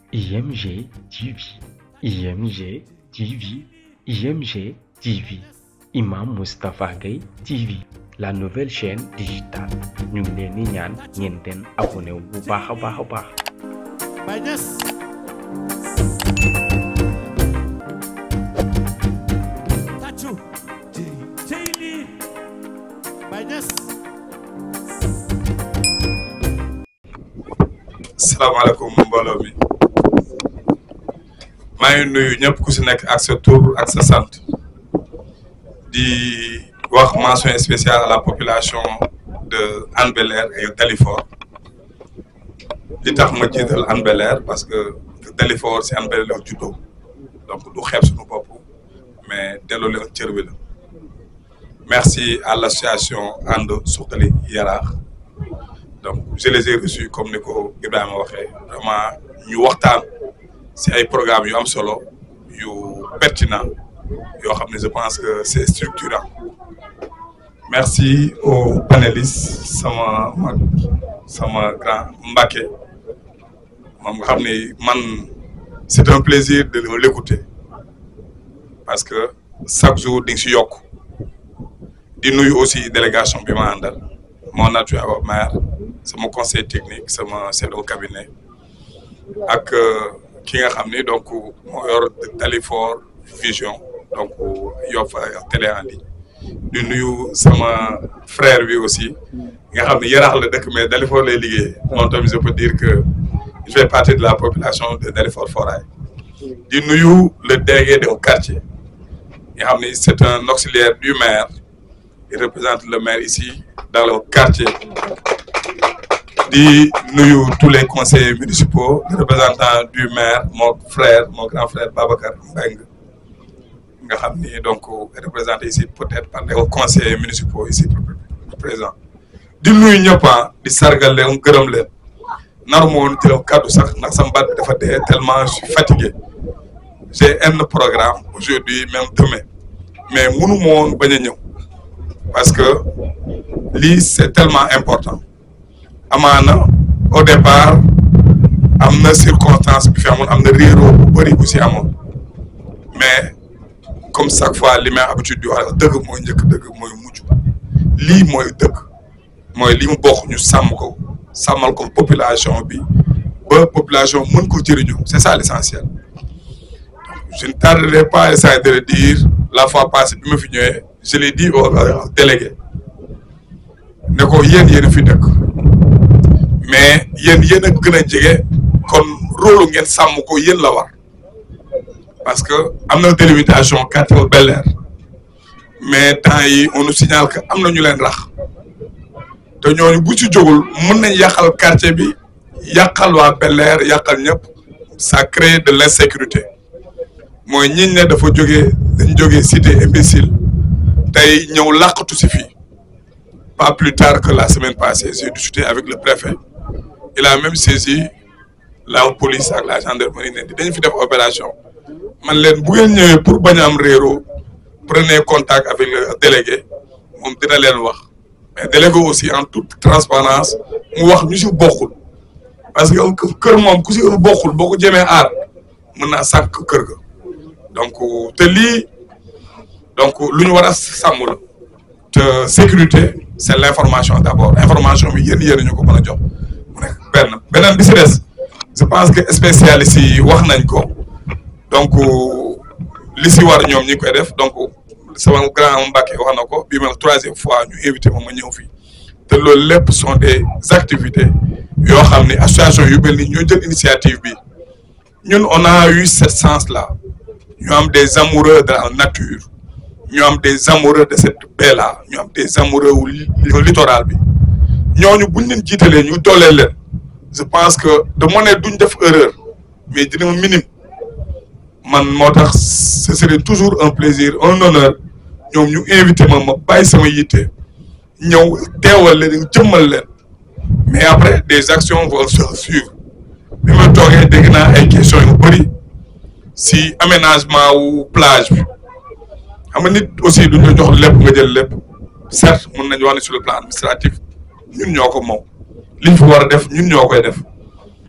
IMG TV, IMG TV, IMG TV, Imam Moustapha Gueye TV, la nouvelle chaîne digitale ñu ngi leen di ñaan ngeen den abonné wu bu baax a baax a baax. Baye Niass tàccu cey lii Baye Niass salaamaaleykum mbooloo mi maa ngi nuyu ñëpp ku si nekk ak sa tur ak sa sant di wax mention spéciale à la population de Hann Bel-Air et Dalifort li tax ma jiital Hann Bel-Air parce que Dalifort si Hann Bel-Air la juddoo donc du xeeb suñu bopp mais delloo leen cër bi la merci à l'association ànd suqali yaraax donc je les ai reçus comme ni ko Ibrahima waxee vraiment ñu waxtaan si ay programmes yu am solo yu pertinent yoo xam ne je pense que c'est structurant merci aux panélistes sama mag sama grand Mbacké moom nga xam ne man c'est un plaisir de l'écouter parce que chaque jour di nga si yokk di nuyu aussi délégation bi ma àndal mon adjoint au maire sama conseil technique sama chef de cabinet ak ki nga xam ni donc moo yor Dalifort Vision donc yor fa télé en ligne di nuyu sama frère bi aussi nga xam ne yaraax la dëkk mais Dalifort lay liggéey moom tamit je peux dire que il fait partie de la population de Dalifort Foirail di nuyu le délégué de quartier nga xam ni c'est un auxiliaire du maire il représente le maire ici dans le quartier di nuyu tous les conseillers municipaux les représentants du maire mon frère mon grand frère Babacar Mbengue nga xam ni donc représenté ici peut-être par les conseillers municipaux ici présents di nuyu ñëpp di sargal leen gërëm leen naru ma woon jël kàddu sax ndax sama baat bi dafa dee tellement je suis fatigué j'ai un programme aujourd'hui même demain mais mënu ma woon bañ a ñëw parce que lii c'est tellement important amaana au départ am na circonstance bi fi amoon am na réeroo bu bëri bu si amoon mais comme chaque fois li may habitude di wax dëgg mooy njëkk dëgg mooy mujj lii mooy dëgg mooy li mu bokk ñu sàmm ko sàmmal ko population bi ba population mën ko jëriñoo c'est ça l'essentiel je ne tarderai pas à essayer de le dire la fois passée bi ma fi ñëwee je l'ai dit au délégué ne ko yéen yéen a fi dëkk mais yéen yéen a gën a jege kon rôle ngeen sàmm ko yéen la war parce que am na délimitation quartier Bel-Air mais temps yi on nous signale que am na ñu leen rax te ñooñu bu ci jógul mën nañ yàqal quartier bi yàqal waa Bel-Air yàqal ñëpp ça crée de l'insécurité mooy ñiñ ne dafa jógee dañ jógee cité imbécile tey ñëw làqatu si fii pas plus tard que la semaine passée j'ai discuté avec le préfet il a même saisi la police ak la gendarmerie ne dañ fi def opération man leen bu ngeen ñëwee pour bañ a am réero prenez contact avec le délégué moom dina leen wax mais délégué aussi en toute transparence mu wax ñu si bokkul parce que kër moom ku si bokkul boo ko jëmee aar mën naa sànq kër ga donc te lii donc lu ñu war a sàmm la te sécurité c'est l'information d'abord information bi yéen yéen ñu ko mën a jox mu nekk benn beneen bi si des je pense que spécialistes yi wax nañ ko donc li si war ñoom ñi koy def donc sama grand Mbacké wax na ko bii ma troisième fois ñu invité moom ma ñëw fii te loolu lépp sont des activités yoo xam ni association yu mel ni ñoo jël initiative bi ñun on a eu cette chance là ñu am des amoureux de la nature ñu am des amoureux de cette baie là ñu am des amoureux wu littoral bi ñooñu buñ leen jiitalee ñu dooleel leen je pense que de mo ne duñ def erreur mais dina minime man moo tax ce serait toujours un plaisir un honneur ñoom ñu invité ma ma bàyyi sama yitte ñëw teewal leen jëmmal leen mais après des actions vont se suivre bi ma toogee dégg naa ay questions yu bëri si aménagement wu plage bi xam nga nit aussi duñ la jox lépp nga jël lépp certes mën nañu wax ne sur le plan administratif ñun ñoo ko moom liñ fi war a def ñun ñoo koy def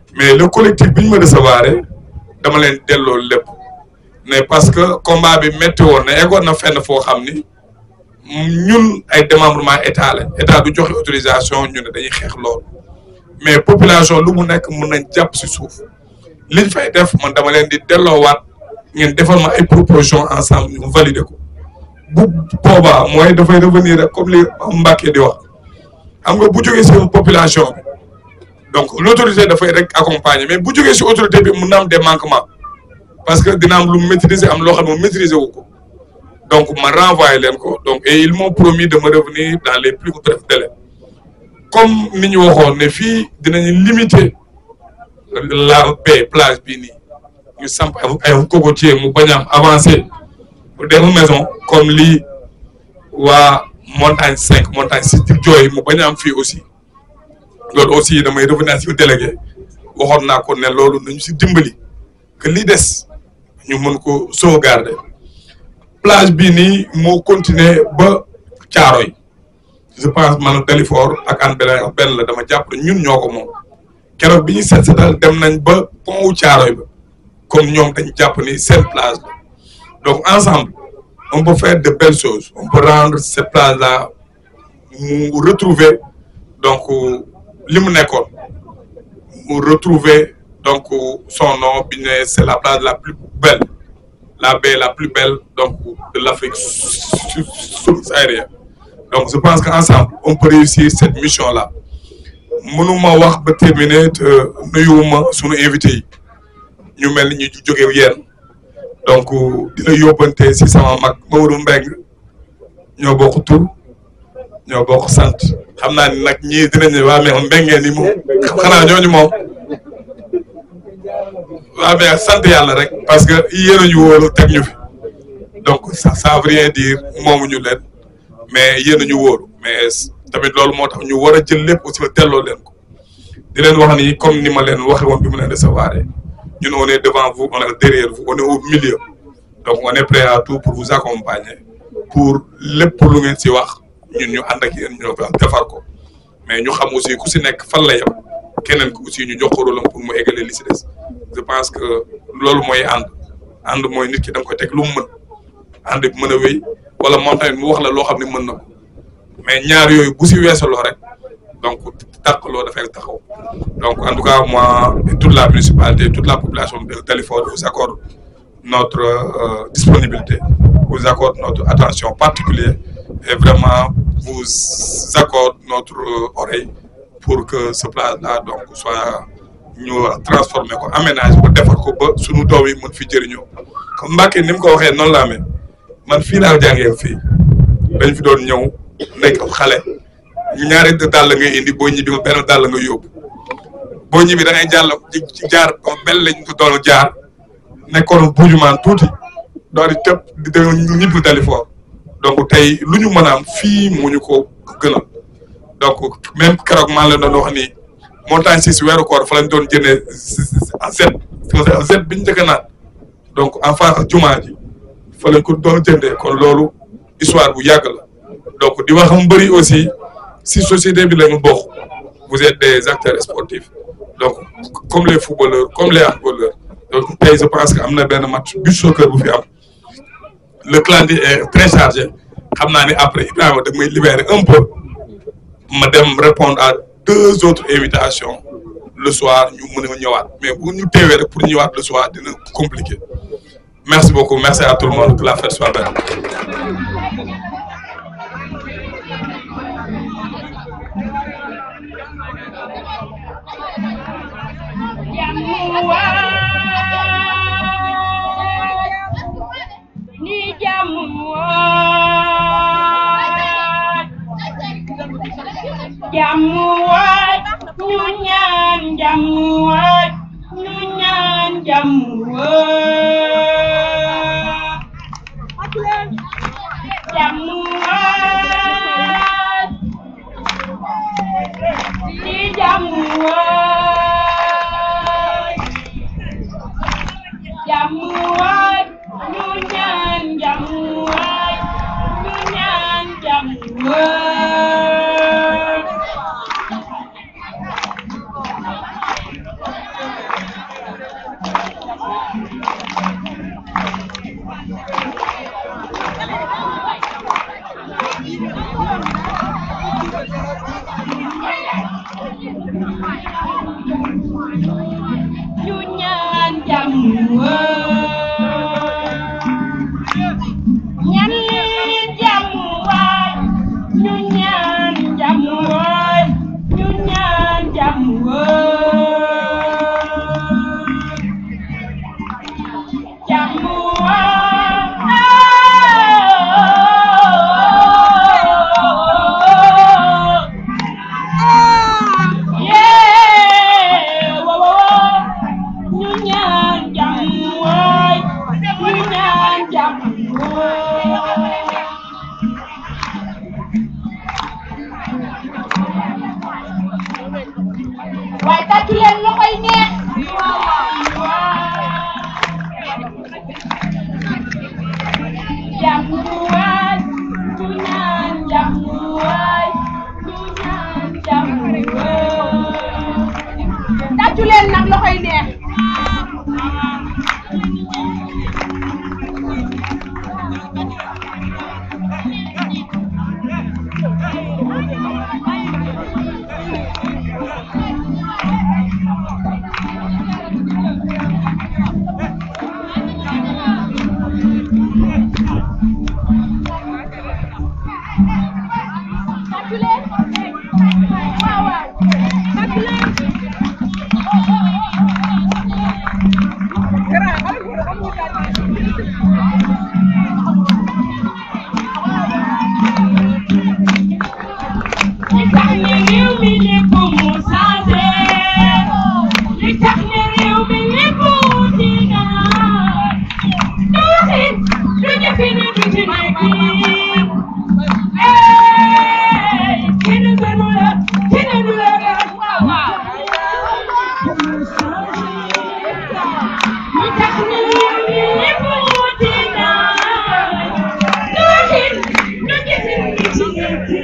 mais le collectif bi ñu ma recevoir dama leen delloo lépp mais parce que combat bi métti woon na eggoon na fenn foo xam ni ñun ay démembrement état la état du joxe autorisation ñu ne dañuy xeex loolu mais population lu mu nekk mën nañ jàpp si suuf liñ fay def man dama leen di delloowaat ngeen defal ma ay proposition ensemble ñu valider ko bu boobaa mooy dafay revenir rek comme li Mbacké di wax xam nga bu jógee si population bi donc l' autorité dafay rek accompagner mais bu jógee si autorité bi mun na am des manquements parce que dina am lu maîtriser am loo xam ne maîtriser wu ko donc ma renvoyé leen ko donc et ils m'ont promis de me revenir dans les plus brefs délais comme ni ñu waxoon ne fii dinañu limiter la baie plage bii nii ñu samp ay cocotier mu bañ a am avancé pour des maisons comme lii waa montagne cinq montagne six di jooy mu bañ a am fii aussi loolu aussi damay revenir si délégué waxoon naa ko ne loolu nañu si dimbali que li des ñu mën ko sauvegarder plage bii nii moo continuer ba Caaroy je pense man Dalifort ak an benn benn la dama jàpp ne ñun ñoo ko moom keroog bi ñu seet seetal dem nañ ba pont wu Caaroy ba comme ñoom dañ jàpp ni seen plage la donc ensemble on peut faire de belles choses on peut rendre cette plage là mu retrouver donc li mu nekkoon mu retrouver donc son nom bi ne c'est la plage la plus belle la baie la plus belle donc de l'Afrique subsaharienne donc je pense qu'ensemble on peut réussir cette mission là mënuma wax ba terminer te nuyuwuma sunu invité yi ñu mel ni ñu jóge yéen donc di la yóbbante si sama mag Mamadou Mbengue ñoo bokk tur ñoo bokk sant xam naa ni nag ñii dinañ ne waa mais Mbengue ni moom xanaa ñooñu moom waa mais sant yàlla rek parce que yéen a ñu wóolu teg ñu fi donc ça ça veut rien dire moomuñu leen mais yéen a ñu wóolu mais tamit loolu moo tax ñu war a jël lépp aussi ba delloo leen ko di leen wax ni comme ni ma leen waxe woon bi mu leen recevoir ñun on est devant vous on est derrière vous on est au milieu donc on est prêt à tout pour vous accompagner pour lépp lu ngeen si wax ñun ñu ànd ak yéen ñu defar ko mais ñu xam aussi ku si nekk fan la yem keneen ku aussi ñu jox ko rôle pour mu égaler li si des je pense que loolu mooy ànd ànd mooy nit ki da nga koy teg lu mu mën ànd bi mën a wéy wala moom tamit mu wax la loo xam ne mën na ko mais ñaar yooyu bu si weesaloo rek donc tàqaloo dafay taxaw donc en tout cas moi et toute la municipalité toute la population de Dalifort vous accorde notre euh, disponibilité vous accorde notre attention particulière et vraiment vous accorde notre euh, oreille pour que ce place-là donc soit ñu transformer ko aménage ba defar ko ba sunu doom yi mën fi jëriñoo comme Mbacké ni mu ko waxee noonu la amee man fii laa jàngee fii dañ fi doon ñëw nekk xale ñaari dàll ngay indi boo ñibbi nga benn dàll nga yóbbu boo ñibbi da ngay jàll ci jaar ko bel lañ ko doon jaar nekkoon buujumaan tuuti doon di tëb di dem ñibbi Dalifort donc tey lu ñu mën a am fii moo ñu ko gënal donc même keroog maa leen doon wax ni montagne si si weeru koor fa lañ doon jëndee zet zet bi ñu njëkk a naan donc en face jumaa ji fa lañ ko doon jëndee kon loolu histoire bu yàgg la donc di wax mbëri aussi si société bi lañu bokk vous êtes des acteurs sportifs donc comme les footballeurs comme les handballeurs donc tey je pense que am na benn match bu soccer bu fi am le calendrier est très chargé xam naa ni après Ibrahima da may libérer un peu ma dem répondre à deux autres invitations le soir ñu mën a ñëwaat mais bu ñu teewee rek pour ñëwaat le soir dina compliqué merci beaucoup merci à tout le monde que la fête soit belle. ni jamuwaat jamuwaat ñu ñaan jamuwaat ñu ñaan jamuwaat jamuwaat ni jamuwaat jamuwaat ñu ñaan jamuwaat ñu ñaan jamuwaat ñu ñaan jàmm ñaan leen jàmm waay ñu ñaan jàmm waay ñu ñaan jàmm waay jàmm waay yee woo ñu ñaan jàmm waay ñu ñaan jàmm waay waaye tàccu leen loxo yi neex jàmm waay ñu ñaan jàmm waay ñu ñaan jàmm waay tàccu leen nag loxo yi neex tàccu leen waaw waaw tàccu leen li tax ne réew mi lépp mu changé li tax ne réew mi lépp dina du waxin du jëfin du ci nekkin ey kenn gënu la kenn du la gën waaw waaw li tax ne réew mi lépp dina du waxin du jëfin du ci nekkin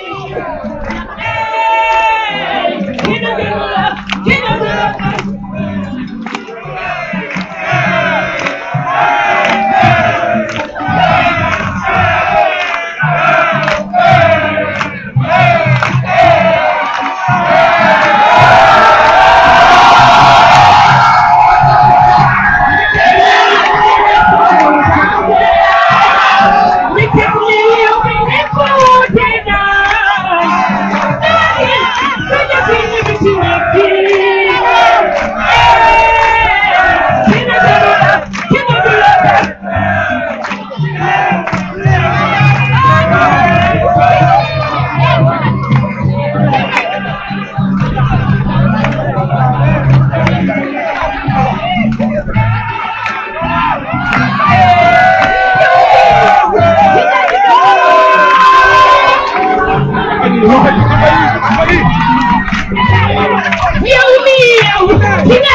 yow mi yow ki nga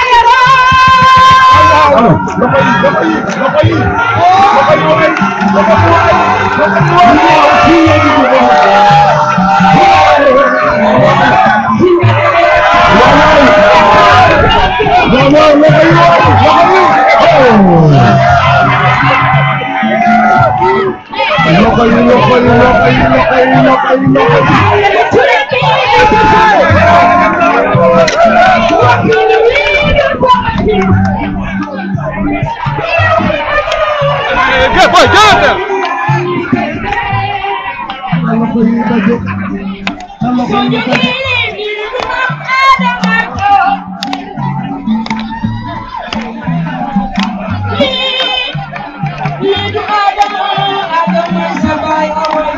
yoroo suñu diine bi du am Adama toog lii lii du Adama Adama sa baay away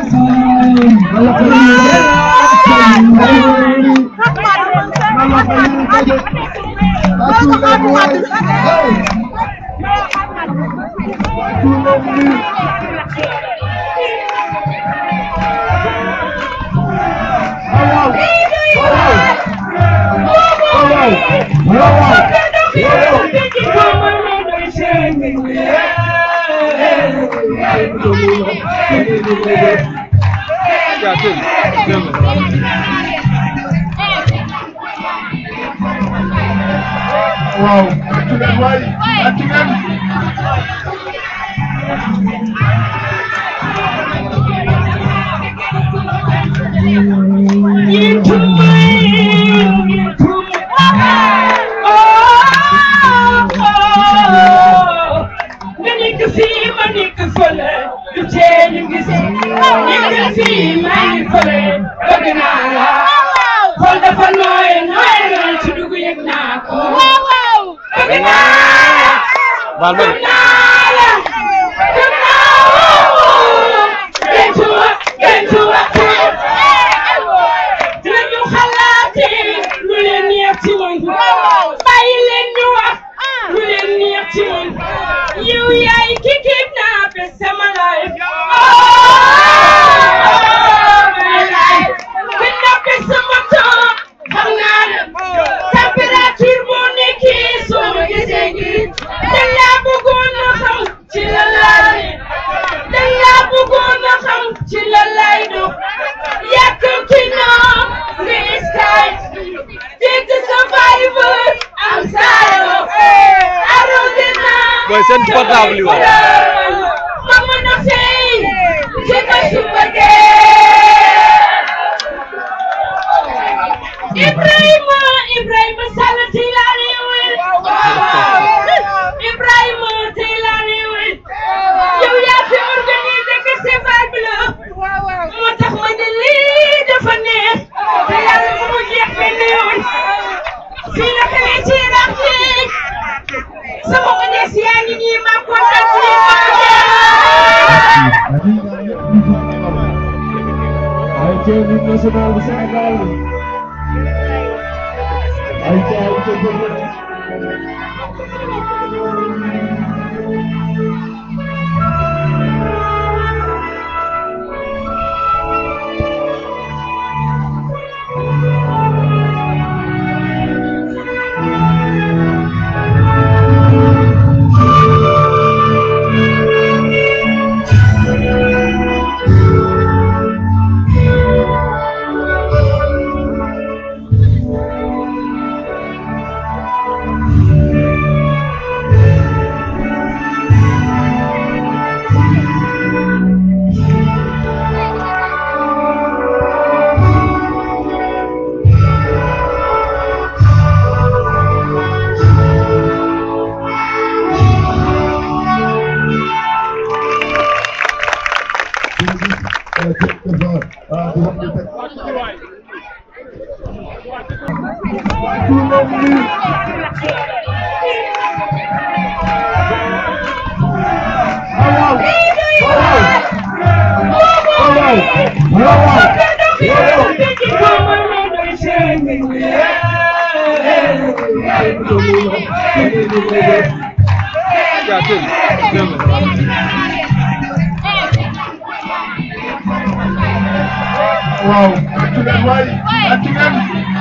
waaw baal ma de. dinañu xalaatee lu leen neex ci man bàyyi leen ñu wax lu leen neex ci man yow yaay ki kidnappé sama life my life kidnappé sama temps xam naa ne température boo nekkee soo ma gisee gi dañ laa bëggoon a xam ci la laay dañ laa bëggoon a xam ci la laay dox yàkkamti naa nga sky dégg survivor am sayo arrosé naa Boy, seen portable yi waaw. ma mën a fay ci ma suba dee Ibrahima Ibrahima Sall tey laa réewee Ibrahima tey laa réewee yow yaa fi organisé festival bi la moo tax ma ne lii dafa neex te yàlla bu mu jeex benn yoon fii la xewee ci rax léegi sama odes yaa ngi nii ma kontaan ci yéen ma Ayca hymne national bu Sénégal ayca ayca jërëjëf waaw atu leen waay atu leen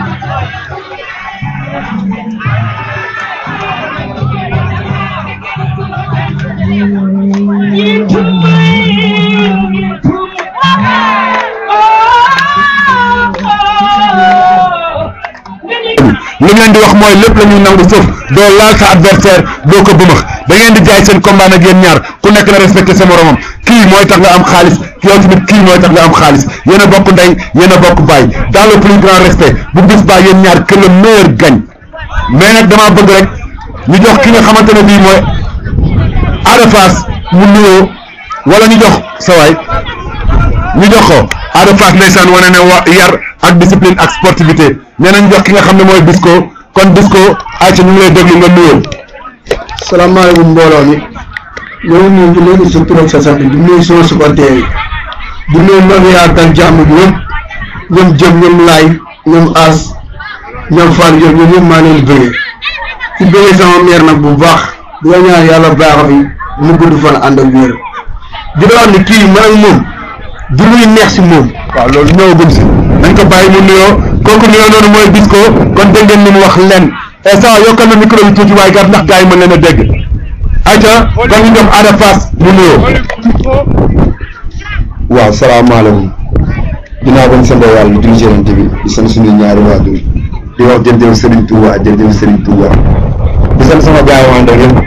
li ngeen di wax mooy lépp la ñuy nangu foofu doo laal sa adversaire doo ko bëmax da ngeen di jaay seen combat nag yéen ñaar ku nekk na respecté sa moromam kii mooy tax nga am xaalis yow tamit kii mooy tax nga am xaalis yéen a bokk ndey yéen a bokk baay dans le plus grand respect bu bis baa yéen ñaar que le meilleur gagne mais nag damaa bëgg rek ñu jox ki nga xamante ne bii mooy Ada Fass mu nuyoo wala ñu jox sa waay ñu jox ko Ada Fass ndeysaan wane ne wa yar ak discipline ak sportivité nee nañ jox ki nga xam ne mooy Bisco kon Bisco ayca ñu ngi lay déglu nga nuyoo. salaamaaleykum mbooloo mi ñoo ngi nuyu léegi sa tur ak sa sant di nuyu sama supporter yi di nuyu ñoom yaa dal jàmm bi ñëpp ñoom jëm ñoom laay ñoom as ñoom Fall Diop ñoom ñëpp maa leen bëggee ci bëggee sama mère nag bu baax di la ñaan yàlla baax fi mu gudd fan ànd ak wér di la wax ni kii man ak moom du luy neex si moom waaw loolu ñëwagum si nañ ko bàyyi mu nuyoo kooku nuyoo noonu mooy Bisco kon dégg ngeen ni mu wax len et ça yokkal na micro bi tuuti waaye gar ndax gars yi mën leen a dégg ayca kon ñu jox Ada Fass mu nuyoo. waaw salaamaaleykum dinaa bañ sant yàlla di julli ci Yonent bi di sant suñu ñaari waajur di wax jërëjëf Serigne Touba jërëjëf Serigne Touba di sant sama gars yi ma ànd ak yëpp waa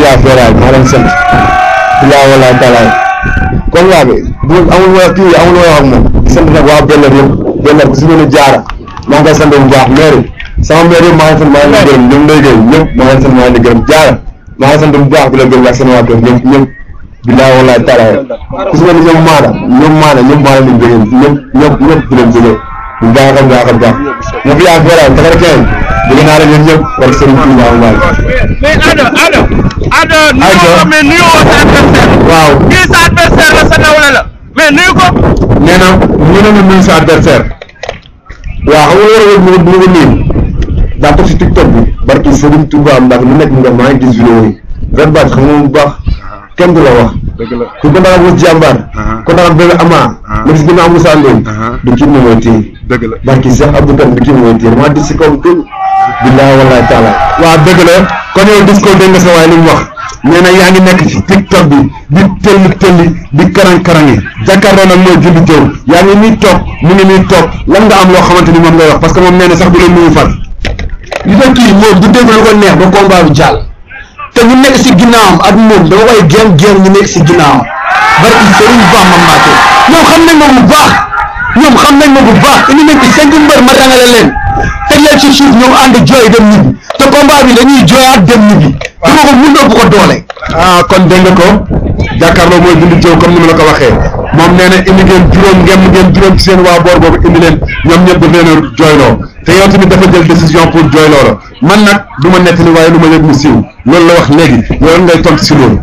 yaa feeraay maa leen sant bilaa wala talaay combat bi bu amul wala kii amul wala ak moom di sant nag waa Bellem yëpp Bellem ku si mel ni jaara maa ngi koy sant bu baax maire sama maire yëpp maa ngi sant maa ngi leen di gërëm ñoom lay gërëm ñëpp maa ngi sant maa ngi leen di gërëm jaara maa ngi sant bu baax di la gërëm ak seen waa kër ñëpp ñëpp bilaa wala talaay ku si mel ni ñoom maana ñoom maana ñëpp maa leen di gërëm ñëpp ñëpp ñëpp di leen gërëm bu baax a baax a baax ma fi yaa feeraay takara kenn bëgg naa la ñun ñëpp war Serigne Touba Mbaye mais Ada Ada Ada nuyoo ko mais nuyoo sa adversaire waaw kii sa adversaire la sa nawle la mais nuyu ko nee na ñu ne ma nuyu sa adversaire waaw xam nga war a wër mu mu nuyu daa ko si TikTok bi barki Serigne Touba ndax lu nekk nga maa ngi gis vidéo yi ren baat xam nga bu baax kenn du la wax ku ko dara wut jàmbaar ko dara bébé ama ma gis ginnaaw Moussa Ndoye du kii moom mooy téye barki Cheikh Abdou Kane du kii mooy téye maa dis si kaw kër billahi wallahi taala waaw dëgg la kon yow dis ko dégg nga sa waay li mu wax nee na yaa ngi nekk ci TikTok bi di tëlli tëlli di karang-karangi jàkkaarloo nag mooy julli jëw yaa ngi nii toog mu ngi nii toog lan nga am loo xamante ni moom ngay wax parce que moom nee na sax du la nuyu far li tax kii moom du dégg lu ko neex ba combat bi jàll te ñu nekk si ginnaawam ak moom dama koy géem géem ñu nekk si ginnaawam barki Serigne Bamba Mbacke ñoom xam nañ ma bu baax ñoom xam nañ ma bu baax indi nañ ci cinq mbër ma rangale leen teg leen ci suuf ñoom ànd jooy dem ñibbi te combat bi dañuy jooyaat dem ñibbi dama ko mun ëpp ko doole ah kon dégg nga ko jàkkaarloo mooy julli jëw comme ni ma la ko waxee moom nee na indi ngeen juróom ngeen ngeen juróom ci seen waa boor boobu indi leen ñoom ñëpp daf leen a jooyloo te yow tamit dafa jël décision pour jooyloo la man nag du ma nettali waaye lu ma yëg mu siiw loolu la wax léegi yow ngay tontu si loolu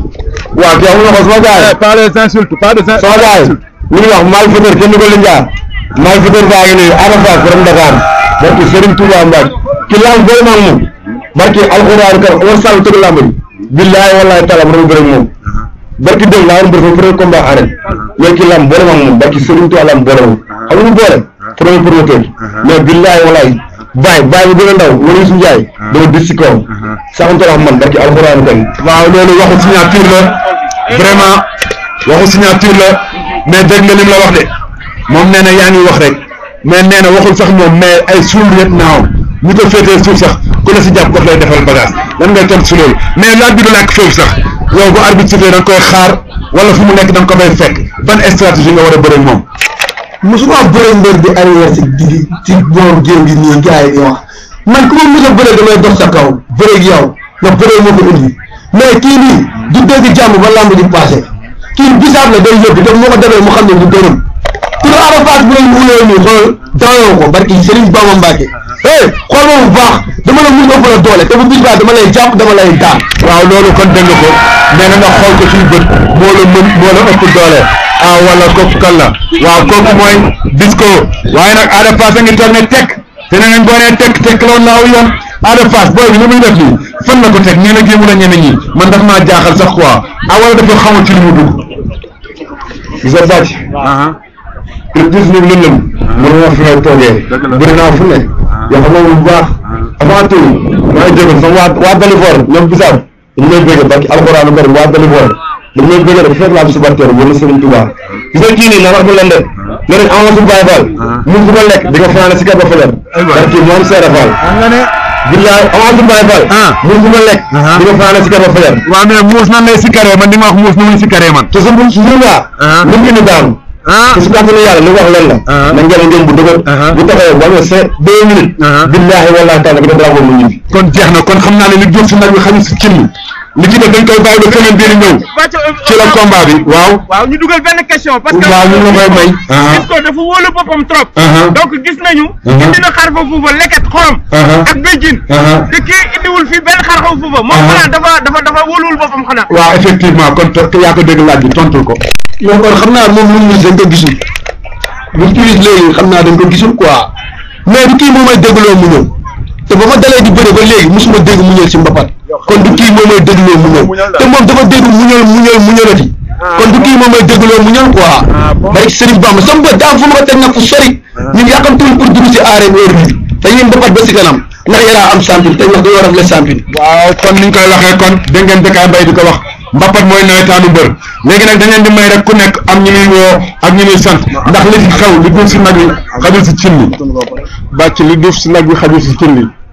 waaw kii amul na ko sama gars yi pas les insultes pas des sama gars yi li ñuy wax malfaiteur kenn du ko linjaar malfaiteur baa ngi nii Ada Fass borom Dakar barki Serigne Touba Mbacke ki lamb bëri na ak moom barki alxuraan kar Omar Sall tëgg lamb ji billahi wallahi taala ma dama bëri ak moom barki dem laa woon bëri fa premier combat arène mais ki lamb boole ma ak moom barki Serigne Touba lamb boole ma xam nga mu boole premier promoteur mais billahi wallahi baay baay bu gën a ndaw wala Youssou Ndiaye dama dis si kawam saxante wax man barki alxuraan kan waaw loolu waxu signature la vraiment waxu signature la mais dégg nga lim la wax de moom nee na yaa ngi wax rek mais nee na waxul sax moom mais ay suul yëpp naaw ñu ko féetee suuf sax ku la si jàpp daf lay defal bagage lan ngay tontu si loolu mais laaj bi du nekk foofu sax yow bu arbitre sifflé da nga koy xaar wala fu mu nekk da nga ko fay fekk ban stratégie nga war a bëre ak moom. musuma bëre mbër di arrière si di ci booru géew gi nii gars yi di wax man ku ma mos a bëre damay dox sa kaw bëre ak yow nga bëre moo ko indi mais kii nii du dégg jàmm ba lamb di passé kii bisaab la day yóbbu def moo ko defee mu xam ne du dërëm pour Ada Fass bu leen wuloo nii xool daayoo ko barki Serigne Bamba Mbacke eh xool ma bu baax dama la mun ëpp la doole te bu bis baa dama lay jàpp dama lay daan waaw loolu kon dégg nga ko nee na nga xool ko suñu bët moo la mën moo la ëpp doole ah wala kooku kan la waaw kooku mooy disco waaye nag Ada Fass a ngi toog ne tekk te nee nañ boo nee tekk tekk la woon na aw yoon Ada Fass booy bi li muy def nii fan la ko teg nee na jéemu la ñeme ñi man daf maa jaaxal sax quoi ah wala dafa xamul ci li mu dugg gis nga bàcc le dix neuf lëndëm mën naa fi may toogee bëri naa fu ne yoo xam ne bu baax avant tout maa ngi jégal sama waa waa Dalifor ñoom bisaab dañu may bëgg barki alxuraanu bari waa Dalifor dañu may bëgg rek fekk laa bi subarteer wala Serigne Touba gis nga kii nii naa wax mu leen de ne nañ amoon su Baye Fall mun fu ma lekk di nga fanaane si kër ba fajar barki moom Seera Fall billaay amoon su Baye Fall mun fu ma lekk di nga fanaane si kër ba fajar waaw mais muus nan lay sikkaree man di ma wax muus nu muy sikkaree man te su su waa lu mu indi daanu te su kàttanu yàlla li wax leen la na ngeen ngeen bu dëgër bu taxawee ba nga cinq deux minutes billahi wallahi taala bi da dara ko mu ñibbi kon jeex na kon xam naa ne li jóg si nag bi xañu si cin li ci def dañ koy bàyyi ba semaine bii di ñëw ci la combat bi waaw waaw ñu dugal benn question parce que waaw ñu la koy may gis ko dafa wóolu boppam trop donc gis nañu indi na xar fa fuufa leket xorom ak béjjin te kii indiwul fii benn xar fa fuufa moom xanaa dafa dafa dafa wóoluwul boppam xanaa waaw effectivement kon te yaa ko dégg laaj bi tontul ko yow kon xam naa moom lu mu dañ ko gisul lu mu tuuti léegi xam naa dañ ko gisul quoi mais du kii moom may dégloo mu ñëw te ba ma dalee di bëre ba léegi musuma dégg mu ñëw si mbapat kon du kii moom may dégloo mu ñëw te moom dafa dégg mu ñëw mu ñëw mu ñëwati kon du kii moom may dégloo mu ñëw quoi bari Serigne Bamba sama bët daa fu ma ko teg nag fu sori ñun yàqamtuñ pour dugg si arène heure bi te yéen mbapat ba si kanam ndax yaraa am champion te wax dañoo rafetlu champion waaw kon ni ñu koy waxee kon dégg ngeen Bécaye Mbaye di ko wax mbapat mooy nawetaanu mbër léegi nag da ngeen di may rek ku nekk am ñu muy woo ak ñu muy sant ndax li fi xew li duuf si nag wi xajul si cin li bàcc li duuf si nag wi xajul si cin li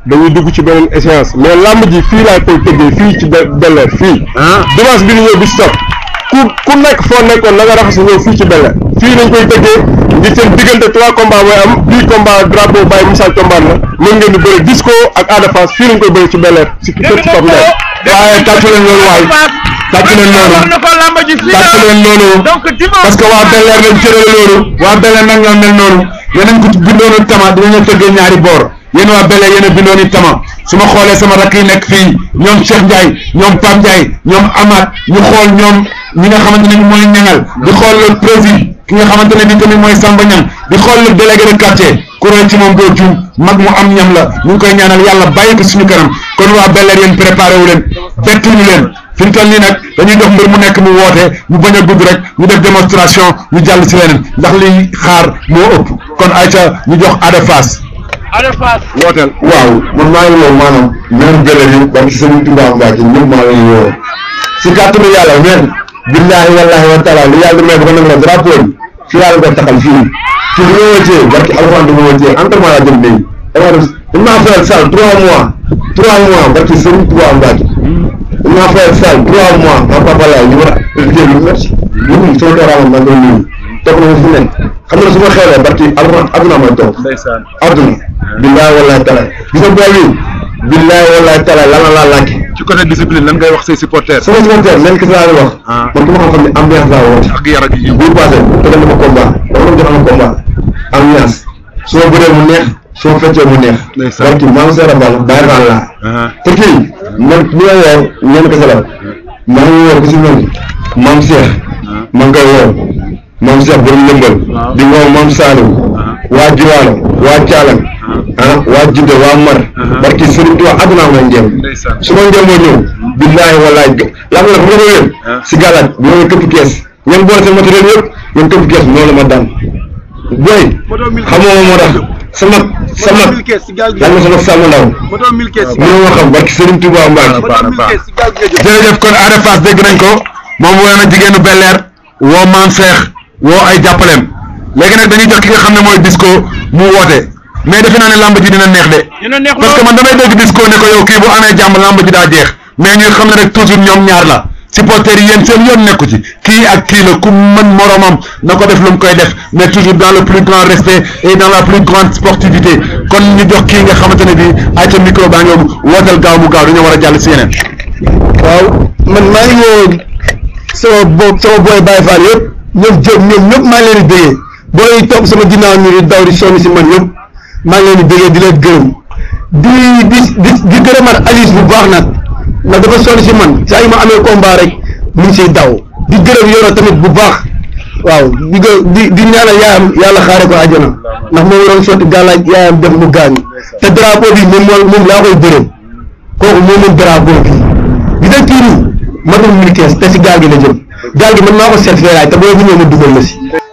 dañuy dugg ci beneen échéance mais lamb ji fii laa koy tëggee fii ci Bel Air fii dimanche bi ñu ñëw bi stop ku ku nekk foo nekkoon na nga raxas ñëw fii ci Bel Air fii lañ koy tëggee ngir seen diggante trois combats mooy am bii combat drapeau Baye Moussa Thiombane la mën ngeen di bëri disco ak Ada Fass fii lañ koy bëri ci Bel Air si kër ci Pape Ndiaye waaye tàccu leen loolu waay tàccu leen noonu tàccu leen noonu parce que waa Bel Air lañ cërale loolu waa Bel Air nag ñoo mel noonu yeneen ko ci bindoonu tama dinañu tëggee ñaari boor yéen waa Bel Air yéen a bindooni tama su ma xoolee sama rakk yi nekk fii ñoom Cheikh Ndiaye ñoom Pape Ndiaye ñoom Amath ñu xool ñoom ñi nga xamante ne ni mooy ñangal di xool le président ki nga xamante ne ni tamit mooy Samba Niang di xool le délégué de quartier ku roy ci moom doo juum mag mu am ñam la ñu ngi koy ñaanal yàlla bàyyi ko suñu kanam kon waa Bel Air yéen préparé wu leen bettuñu leen fi mu toll nii nag dañuy dox mbir mu nekk mu woote ñu bañ a gudd rek ñu def démonstration ñu jàll si leneen ndax liy xaar moo ëpp kon ayca ñu jox Ada Fass wooteel waaw man maa ngi woo maanaam ñoom Bel Air yi ba ci sëñ Touba Mbacke ñëpp maa ngi leen woo si kàttanu yàlla men billahi wallahi wa taala li yàlla may ba ko nag la drapeau bi fii yàlla ko taxal fii fii du ma wëccee barki alxuraan du ma wëccee entraînement laa jëm léegi dama def dañ maa fayal salle trois mois trois mois barki sëñ Touba Mbacke dañ maa fayal salle trois mois ma papa laay ñu war a liggéey lu métti ñun sama dooraamoon maa ngi doon nuyu toog na ma fi nekk xam nga su ma xewlee barki alxuraan adduna may toog adduna billahi wallahi taala gis nga booy bi billahi wallahi taala lan la laa laaj ci côté discipline lan ngay wax say supporters sama supporter leen kese laa leen wax man ku ma xam-xam ne ambiance laa woote ak yar ak yi bu passé te dama combat dama doon jox ama combat ambiance su ma bëree mu neex su ma feccee mu neex Ndeysaan. barki maam seera bal bàyyi faal laa te kii man ñi ma woo ñeen kese la maa ngi woo ku si mel ni maam Cheikh maa ngi koy woo maam Cheikh borom lëmbal di woo maam Saliou waa Jiwaalo waa Thialang ah waa Jidde waa Mar barki Serigne Touba àdduna may njëm ndeysaan su ma njëm moo ñëw billaahi wallaahi lam la fu ma ko wér si gàllaaj bi ma këpp kees ngeen boole seen matériel yëpp ngeen këpp kees noonu la ma daan booy xamoo ma moo tax sama sama yàlla na sama sàmm ndaw mënoo ma xam barki Serigne Touba Mbacke jërëjëf kon Ada Fass dégg nañ ko moom woo na jigéenu Bel Air woo maam Cheikh woo ay jàppaleem léegi nag dañuy jox ki nga xam ne mooy disco mu woote mais defe naa ne lamb ji dina neex de dina neex parce que man damay dégg disco ne ko yow kii bu amee jàmm lamb ji daa jeex mais ñuy xam ne rek toujours ñoom ñaar la supporters yi yéen seen yoon nekku ci kii ak kii la ku mën moromam na ko def lu mu koy def mais toujours dans le plus grand respect et dans la plus grande sportivité kon ñu jox kii nga xamante ne bii ay ca micro baa ngi wooteel gaaw mu gaaw dañoo war a jàll si yeneen waaw man maa ngi woo sama bo sama booy Baye Fall yëpp ñoom Diop ñoom ñëpp maa ngi leen di déggee booy yi topp sama ginnaaw ñu di daw di sonn si man ñëpp maa ngi leen di déggee di leen gërëm di di di di gërëmaat Alice bu baax nag ndax dafa sonn si man saa yu ma amee combat rek mu ngi siy daw di gërëm Yoro tamit bu baax waaw di gë di di ñaanal yaayam yàlla xaare ko àjjana ndax moom waroon sotti gàllaaj yaayam def mu gaañu te drapeau bi moom moo moom laa koy bërëm kooku moo mën drapeau bi di nga kii nii matul mille quinze te si gaal gi la jëm gaal gi man maa ko seet feeraay te boo bu ñëw ma dugal la si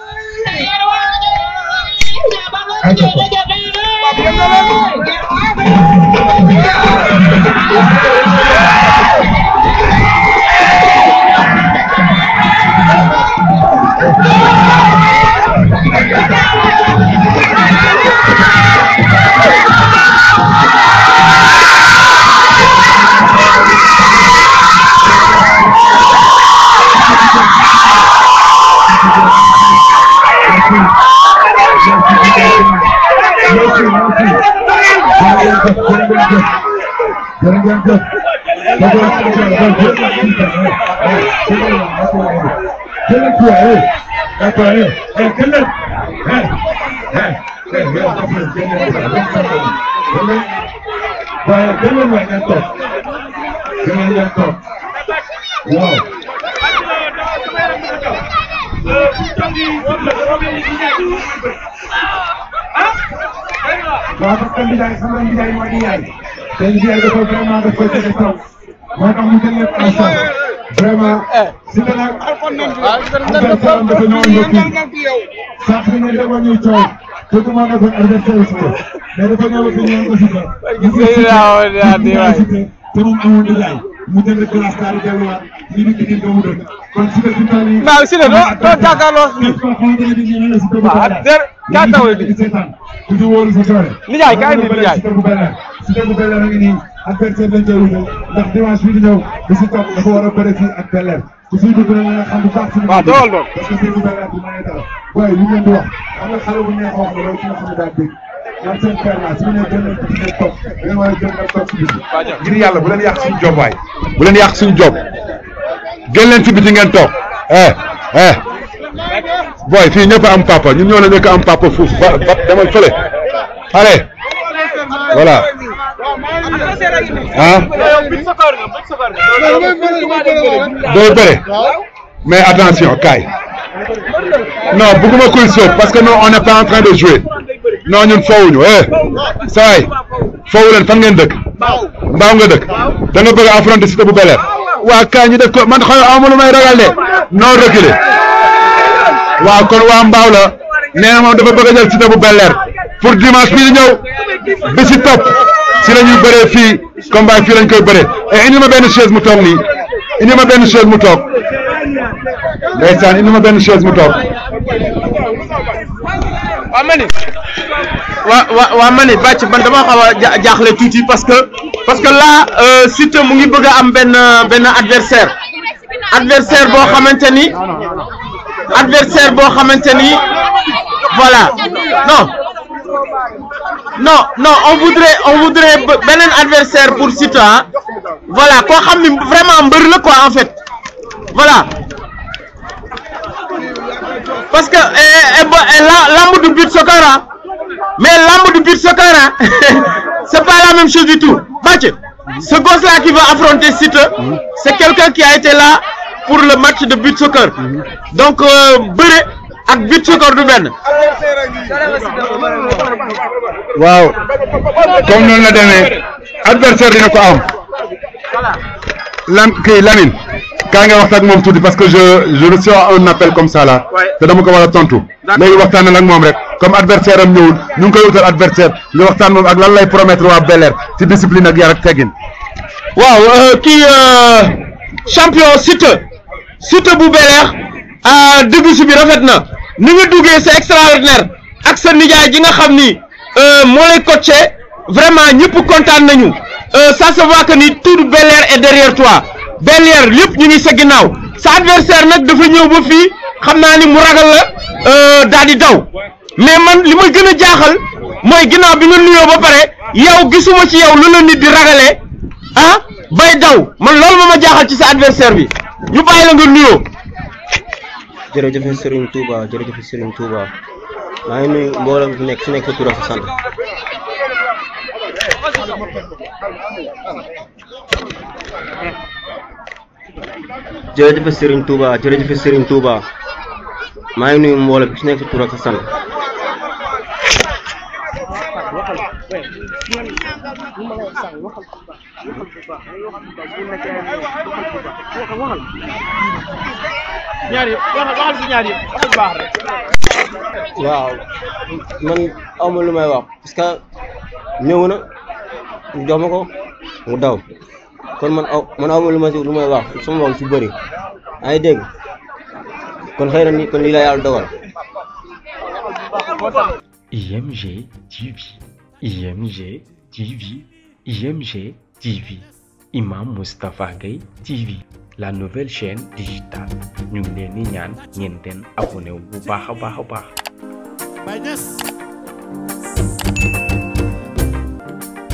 waaw parce que Ndiaye xam nga Ndiaye mooy Ndiaye te Ndiaye dafa vraiment daf koy tege taw moo tax mu jël lépp en charge vraiment si te nag adversaire am dafa ñëwoon ba kii sax bi ngeen demoon ñuy coow te ku ma nekkoon adversaire si ko mais dafa ñëw fi ñëwoon aussi que mu ngi si te moom amul Ndiaye mu jënd glace daal di delluwaat ñu ngi ci doomu dëkk kon si te fi mu toll nii. Waaw, si te doo doo jàkkaarloo képp koo xamante ne bii ñu ngi si doomu waaw dëkk. der kaa tawee di seetaan ku ci wóolu sa doole. Ndiaye kaay bi Ndiaye. Siteu bu Bel Air Cité bu Bel Air a ngi nii adversaire lañ koy wutal ndax dimanche bii di ñëw bi si topp dafa war a bëre fii ak Bel Air ku siy dugg nag nga xam bu baax suñu waaw dool dool parce que Cité bu Bel Air du may dara waaye li ngeen di wax am na xale bu neex wax la loolu ki nga xam ne daa dégg man seen père la su ma nee gën leen ko ngeen toog da ngeen war a gën nga toog si biir ngir yàlla bu leen yàq suñu job waay bu leen yàq suñu job génn leen ci biti ngeen toog eh eh booy fii ñëpp a am papa ñun ñoo la ñëkk a am papa fuuf ba ba demal fële allez voilà ah doo bëre mais attention kaay non bëgguma kuy sóob parce que non on n'est pas en train de jouer non ñun foowuñu eh saa yi foowu leen fan ngeen dëkk mbaaw nga dëkk da nga bëgg a affronter Cité bu Bel Air waa kaay ñu def ko man xam amul lu may ragal de non reculer waaw kon waa mbaaw la nee na moom dafa bëgg a jël Cité bu Bel Air pour dimanche bii di ñëw bi si topp si la ñuy bëree fii combat fii lañ koy bëree et indi ma benn chaise mu toog nii indi ma benn chaise mu toog ndeysaan indi ma benn chaise mu toog waa mani waa waa waa mani bàcc man dama xaw a ja- jaaxle tuuti parce que parce que là euh, Siteu mu ngi bëgg a am benn benn adversaire adversaire boo xamante ni adversaire boo xamante ni voilà non non non on voudrait on voudrait be- beneen adversaire pour Siteu ah voilà koo xam ni vraiment mbër la quoi en fait voilà parce que eh, eh, bo- eh, la- lamb du but soccer ah mais lamb du but soccer ah c'est pas la même chose du tout Mathieu ce gosse là qui va affronter Siteu c'est quelqu'un qui a été là pour le match de but soccer donc euh, bëre ak but soccer du benn waaw comme noonu la demee adversaire dina ko am lan kii Lamine kaa nga waxtaan ak moom tuuti parce que je je reçois un appel comme ça là te dama ko war a tontu léegi waxtaan ak moom rek comme adversaire am ñëwul ñu ngi koy wutal adversaire nga waxtaan moom ak lan lay promettre waa Bel Air ci discipline ak yar ak teggin waaw euh, kii euh, champion Siteu Siteu bu Bel Air ah dugg si bi rafet na ni nga duggee c'est extraordinaire ak sa nijaay ji nga xam ni euh, moo lay coaché vraiment ñëpp kontaan nañu euh, ça se voit que ni tout Bel Air est derrière toi Bel Air lépp ñu ngi sa ginnaaw sa adversaire nag dafa ñëw ba fii xam naa ni mu ragal la euh, daal di daw mais man li ma gën a jaaxal mooy ginnaaw bi nga nuyoo ba pare yow gisuma ci yow lu la nit di ragalee ah bay daw man loolu moo ma jaaxal ci sa adversaire bi ñu bàyyi la nga nuyoo. jërëjëf Serigne Touba jërëjëf Serigne Touba maa ngi nuyu mbooloo mi fi nekk fi nekk sa tur ak sa sant jërëjëf Serigne Touba jërëjëf Serigne Touba maa ngi nuyu mbooloo bi fi nekk sa tur ak sa sant ñaar yëpp waxal waxal si ñaar yëpp waxal baax rek. waaw man awma lu may wax parce que ñëw na ñu jox ma ko mu daw kon man aw man awma lu ma si lu may wax sama wax su bëri yaa ngi dégg kon xëy na ni kon lii la yàlla dogal IMG TV IMG TV IMG TV Imam Moustapha Gueye TV la nouvelle chaîne digitale ñu ngi leen di ñaan ngeen den abonné wu bu baax a baax a baax Baye Niass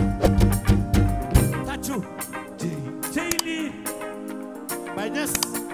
tàccu cey lii Baye Niass